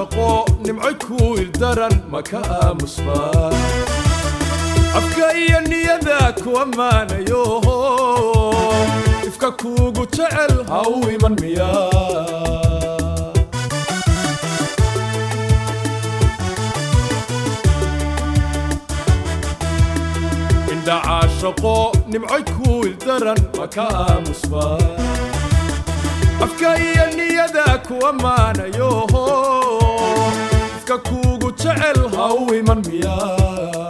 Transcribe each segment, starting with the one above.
caashaqo nimcoy ku ildaran maka aamusbaa afka iyo niyada ku ammaanayo ifka kuugu jecel ha u iman miyaa indha caashaqo nimcoy ku ildaran maka aamusbaa afka iyo niyada ku ammaanayo ifka kuugu jecel ha u iman miyaa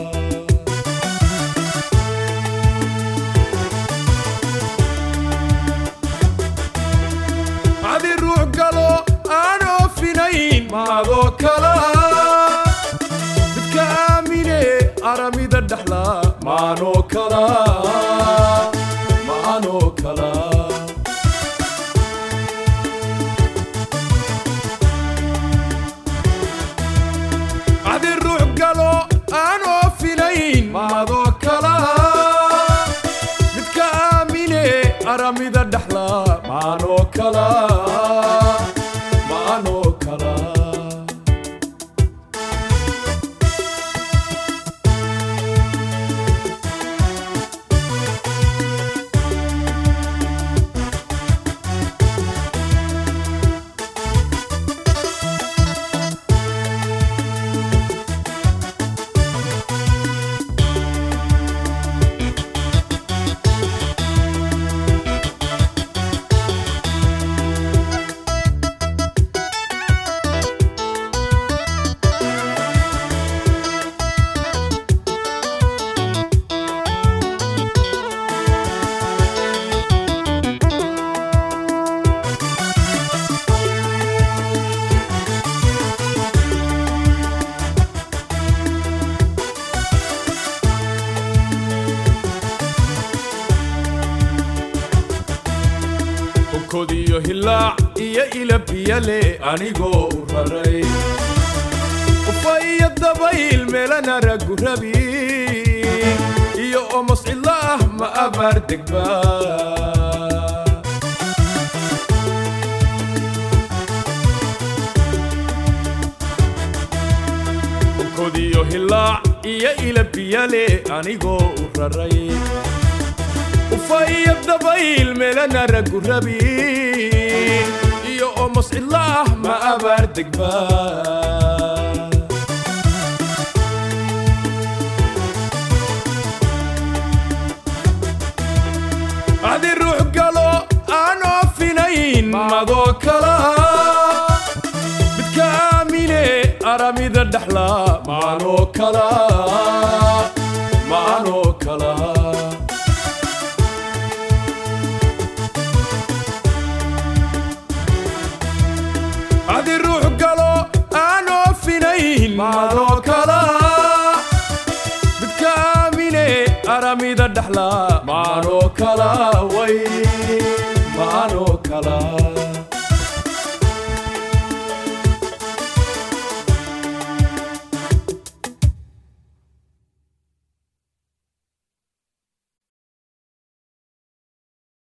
adi ruux galo aan oofinayn maadoo kala midka aamine aramida dhexla maanoo kala maanoo kala adi ruux galo aan oofinayn maadoo kala midka aamine aramida dhexla maanoo kala maanoo kala onkod iyo hilaac iyo ila biyale anigoo u raray ufa iyo dabayl meelana ragu rabi iyo omos cidlo ah ma abaar degba onkod iyo hilaac iyo ila biyale anigoo u raray ufa iyo dabayl meelana ragu rabi iyo omos cidlo ah ma abaar degba adi ruux galo aan oofinayn madoo kala midka aamine aramida dhexla maanoo kala maanoo kala adi ruux galo aan oofinayn maadoo kala midka aamine aramida dhexla maanoo kala way maanoo kala